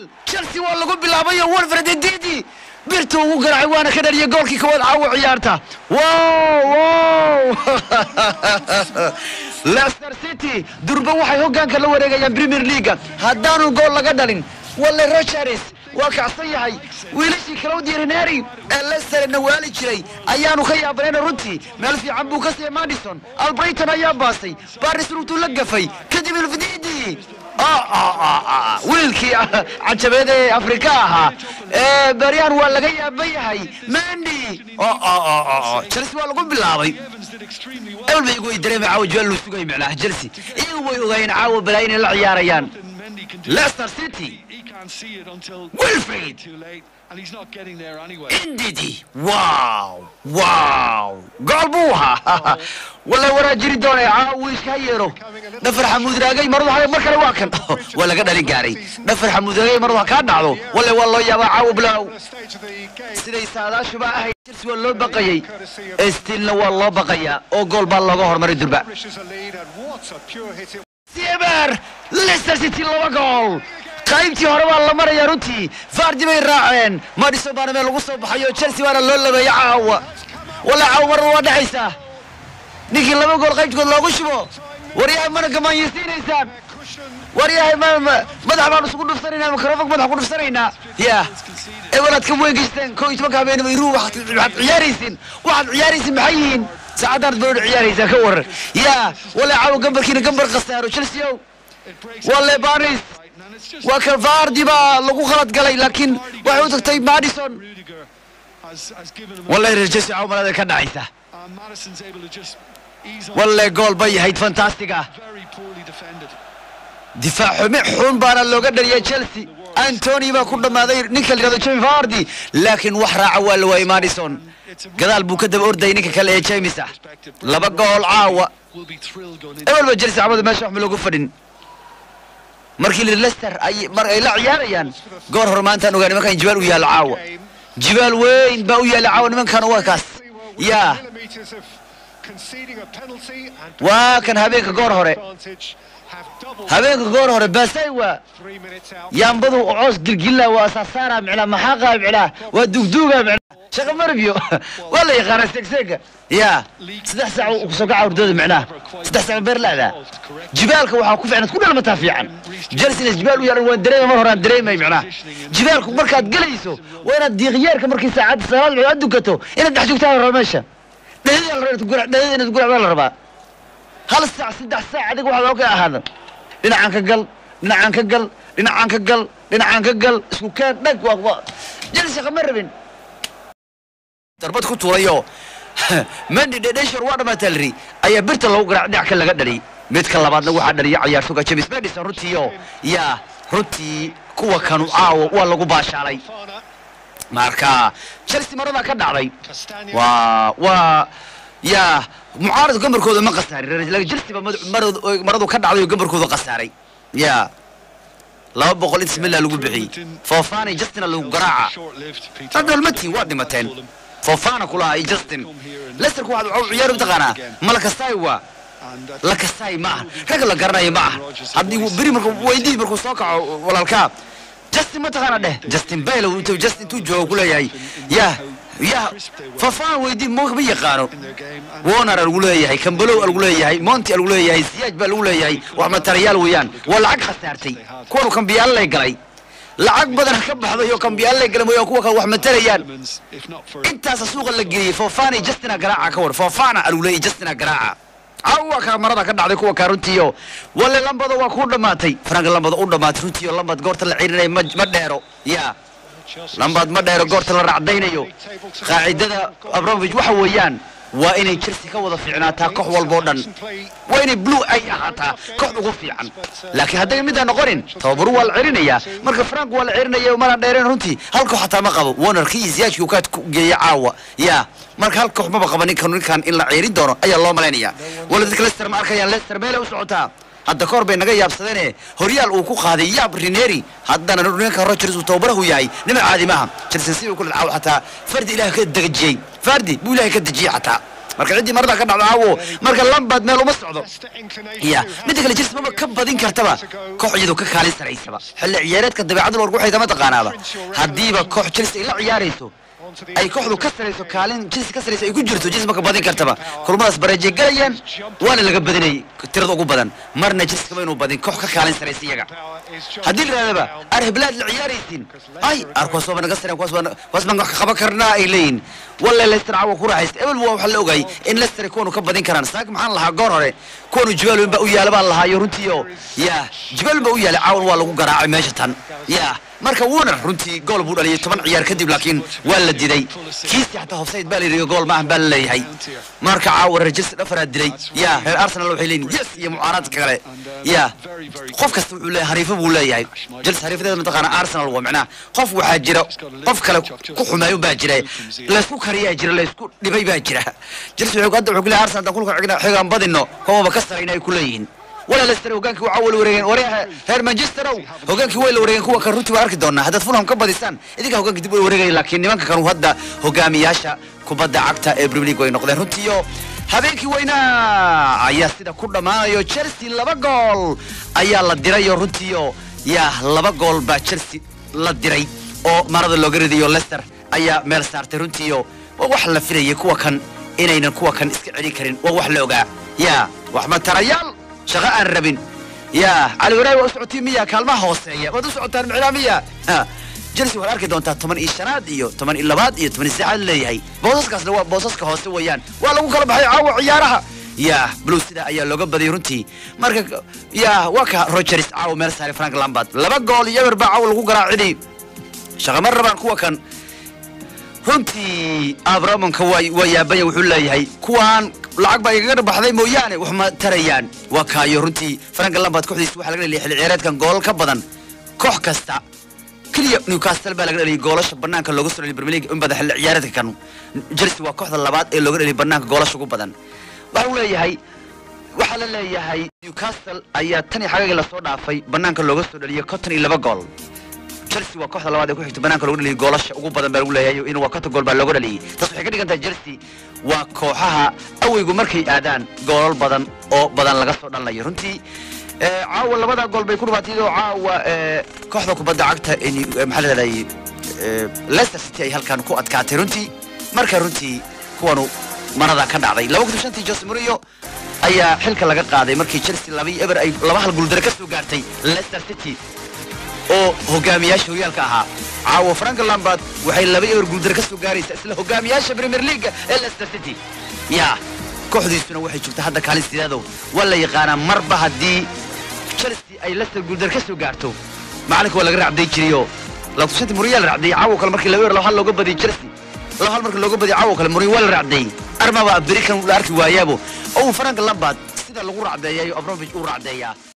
chelsea waa lagu bilaabayo wolfred edidi birtu ugu garaacay waana ka dhaliyay goolkii koowaad caawa ciyaarta wow wow leicester city durba waxay hoggaanka la wareegayaan premier leaga haddaanu gool laga dhalin walle rogers waa kacsan yahay wiilashii claudia reneri ee leicester nawaali jiray ayaanu ka yaabanayna runtii meel fiican buu ka siiyey madison albrighton ayaa baasay baris runtuu la gafay kadib ilfididi wiilkii cajabeed ee afrika ahaa ee baryahan waa laga yaaban yahay mendi chelsea waa lagu bilaabay ebel bay igu dareemay caawa jawaal luu sugay micnaha chelsea iyagu way ogaayeen caawa balaa inay la ciyaarayaan leicester city wilfred indidi wow wow gool buu ahaa walla waraa jiri doonay caawa iska yeero dhafar xamuud raagay maradu ha mar kale waa kan waa laga dhalin gaaray dhafar xamuud raagay maradu ha kaa dhacdo walle waa loo yaabaa caawa bilaaw siday saadaashuba ahayd chelsea waa loo baqayey stilna waa loo baqayaa oo gool baa looga hormaray durba sieber leicester city laba gool qaybtii hore baa la marayaa runtii fardi bay raaceen madison baana meel lagu soo baxayo chelsea baana loo labeeya caawa walla caawa marada waa dhexaysaa ninkii laba gool qaybtkood loogu shubo waryahay mana gamaanyaysiinaysaan waryahay madax baan isugu dhufsanaynaa mikrofon madax ku dhufsanaynaa ya ebelaad ka weegeysteen koo iyo tobanka habeen iru waxaad ciyaaraysin waxaad ciyaaraysin maxay yihiin saacaddaanad barood ciyaaraysaa ka waran ya walla caawa gambarkiina gambar khasaaro chelsea ow walle banis waa kan fardi baa lagu khalad galay laakiin waxay u tagtay madison walle reer chelsea caawa malada ka dhacaysa walle gool bay yahayd fantastiga difaac xume xun baana looga dhaliyay chelsea antony baa ku dhammaaday ninka la yidhahdo jemi fardi laakiin wax raaca waa la waayey madison gadaal buu ka daba ordayay ninka kale ee james ah laba gool caawa ebel ba chelsea camada meesha wax ma loogu fadhin markii la leicester ay mar ay la ciyaarayaan goor hore maantaan ogaa nimankan jibaal u yaalla caawa jibaal weyn baa u yaalla caawa nimankan waa kaas yaa waa kan habeenka goor hore habeenka goor hore baasay waa yaambadu coos gilgilla waa saasaara micnaa maxaa qaa micnaa waa dugduuga micnaa shaqa marbiyo waa la yaqaanaa seegseega yaa saddex saac kusoo kaca hurdada micnaha saddex saac beer la'daa jibaalka waxaa ku fiican ku dhalmataa fiican jalsina jibaal u yaalan waan dareemay mar horaan dareemay micnaha jibaalku markaad gelayso waa inaad diiqyeerka markii saacadda salaad aad dukato inaad dhex joogtaa la rabaa meesha dhadada inaad guracdaa la rabaa hal saac saddex saac adiga waxaad oo ka ahaada dhinacaan ka gal dhinacaan ka gal dhinacaan ka gal dhinacaan ka gal isku keen dhag waa jalsi kama rabin darbad ku tuurayo mendi dhedheshor waa dhamaataa liri ayaa birta lagu garaac dhinac ka laga dhaliyay midka labaadna waxaa dhaliya ciyaartoga james madison runtiiyo yaa runtii kuwa kanu caawo waa lagu baashaalay marka chelsea maradaa ka dhacday waa waa yaa mucaarad gambarkooda ma khasaarin laakiin chelsea ba maradu ka dhacday oo gambarkooda khasaaray yaa laba boqol inta mila lagu bixiyey fofana iyo justina lagu garaaca dad dalmatiin waa dhimateen fofana kulahaa iyo justin lesterku waxaad waxu ciyaari mataqaanaa malakastai waa lakastai ma aha ragga la garanaya ma aha haddii beri markuu weydii markuu soo kaco walaalkaa justin mataqaana dheh justin bale justin intuu joogo ku leeyahay yaa yaa fafaan weydii ma yaqaano wonar lagu leeyahay kambalow lagu leeyahay monti lagu leeyahay siyaaj baa lagu leeyahay wax matarayaal weeyaan waa lacag khasaartay kuwanu kambiyaal lay galay lacag badan ka baxday oo kambiyaal lay galay mooyaan kuwa kale wax matarayaan intaasa suuqa la geliyey fofana justina garaaca ka war fofana lagu leeyahay justina garaaca caawa kaa marada ka dhacday kuwa kaa runtiiyo walle lambada waa ku dhammaatay frank lambada u dhammaatay runtiiyo lambad goorta la cirinaya ma dheero yaa lambaad ma dheero goorta la racdaynayo qaacidada abramovich waxa weeyaan waa inay chelsea ka wada fiicnaataa koox walboo dhan waa inay blue ay ahaataa koox ugu fiican laakiin hadday midaan noqonin tababaru waa la cerinayaa marka frank waa la cerinaya maraan dheereen runtii hal koox hataa ma qabo warnerkii iyo siyaajkii kaad ku geeya caawa yaa marka hal koox maba qaba ninkan ninkan in la ceerin doono ayaa loo malaynayaa wala dadka lester ma arkayaan lester meelay u socotaa hadda kahor bay naga yaabsadeene horyaal uu ku qaaday yaab rineri haddana ninka rogers uu tababarahu yahay nima caadi maaha chelsea si uu kula dhacaw xataa fardi ilaah ka degajiyey fardi buu ilahay ka dejiyey xataa marka ciddii marada ka dhacdo caawo marka lambad meel uma socdo ya midda kale chelsea maba ka badin kartaba koox iyadoo ka kaalin saraysaba xilli ciyaareedka dabeecadda lorgu waxay kama taqaanaaba haddiiba koox chelsea ay la ciyaarayso ay kooxdu ka sarayso kaalin chelsea ka sarayso ay ku jirto chelsea maka badin kartaba kulmadaas bareejay galayaan waana laga badinayay tirada ugu badan marna chelsea kama inuu badin koox ka kaalin saraysa iyaga haddii la yidhahdaba ar heblaad la ciyaaraysiin ay ar kuwaas waaba naga sareen kuwaas baan kuwaas baan wax ka qaban karnaa ay leeyihin wallahi leicester caawa ku raaxaysta ebel waa waxaa la ogayay in leicester kuwanu ka badin karaan saak maxaan lahaa goor hore kuwanu jibaalweyn baa u yaala baan lahaayo runtii oo ya jibaalweyn baa u yaalay caawan waa lagu garaacay meesha tan ya marka wuunar runtii gool buu dhaliyay toban ciyaar kadib laakiin waa la diday kiisi xataa hofsayd baa la yidhi gool maahan baa la leeyahay marka caawa reer chelsea dhafaraa dilay ya reer arsenal waxay leeyihin yes iyo mucaaraadka kale ya qof kasta wuxuu leeyahay hariifo buu leeyahay chelsea hariifadeeda mataqaana arsenal waa macnaha qof waxaa jira qof kale ku xumeeyo baa jira laysku kariyaa jira laysku dhibay baa jira chelsea wuxuu hadda wuxuu ku leeyahay arsenal haddaan kulka xigna xigaan badino kuwaba ka sarayna ay ku leeyihiin ولا ليستر هوغانكي وعا ولا وريغان وريها هير مانشستر او هوغانكي ولا وريغان كوا كان runtii waa arki doonaa haddaad fulham ka badisaan idinka hoggaanka dib way wareegaya laakiin nimanka kanu hadda hogaamiyaasha kubadda cagta ee premier league way noqdeen runtii oo habeenkii weynaa ayaa sida ku dhammaanayo chelsea laba gool ayaa la diray oo runtii oo yaa laba gool baa chelsea la diray oo marada looga ridayo leicester ayaa meel saartay runtii oo waa wax la filayay kuwa kan inaynan kuwa kan iska celin karin waa wax la ogaa yaa wax matarayaal shaqo aan rabin ya cali waraay waa u socotiin miya kaalmaha hooseeya waad u socotaan micnaa miya chelsea waxaad arki doontaa toban iyo shanaad iyo toban iyo labaad iyo toban iyo saddexaad leeyahay boosaskaasna waa boosaska hoose weeyaan waa lagu kala baxay caawa ciyaaraha ya blue sida ayaa looga badiyay runtii marka ya waa ka rogers caawa meel saaray frank lambard laba gool iyo eber baa caawa lagu garaacidhi shaqama rabaan kuwa kan runtii abramonka waa yaabanya wuxuu leeyahay kuwaan lacag baa igaga baxday mooyaane wax ma tarayaan waa kaayo runtii frank lambard kooxdiisa waxaa laga dhaliyay xilli ciyaareedkan goolal ka badan koox kasta keliya newcastle baa laga dhaliyay goolasha banaanka looga soo dhaliyay premier league in badan xilli ciyaareedka kan chelsea waa kooxda labaad ee looga dhaliyay banaanka goolasha ugu badan waxa uu leeyahay waxaa la leeyahay newcastle ayaa tan iyo xagagii lasoo dhaafay banaanka looga soo dhaliyay konton iyo laba gool chelsea waa kooxda labaad ee ku xigta banaanka looga dhaliyay goolasha ugu badan baa lagu leeyahay in waa konton gool baa looga dhaliyay taas waxay ka dhigan tahay chelsea waa kooxaha aweygu markay aadaan goolal badan oo badan laga soo dhalinayo runtii caawa labada gool bay ku dhumaatay iyadoo caawa kooxda kubadda cagta maxaa la dhahday leicester city ay halkan ku adkaatay runtii marka runtii kuwanu marada ka dhacday laba kun shantii jose mourinho ayaa xilka laga qaaday markii chelsea laba iyo eber ay laba hal guuldare ka soo gaartay leicester city oo hogaamiyaasha horyaalka ahaa caawa frank lambard waxay laba eber guuldare ka soo gaaraysaa isla hogaamiyaasha premier league ee leicester city ya kooxdiisuna waxay joogtaa hadda kaalin sideedow waa la yaqaanaa marba haddii chelsea ay leicester guuldare ka soo gaarto macalinka waa laga racday jiriyo lakushanti muriyaa la racday caawo kale markii laba eber laba hal looga badiyay chelsea laba hal markii looga badiyay caawo kale muriyo waa la racday armaba beri kan la arki waayaabo oo frank lambard sida lagu racdeeyayo abramovich uu racdeeyaa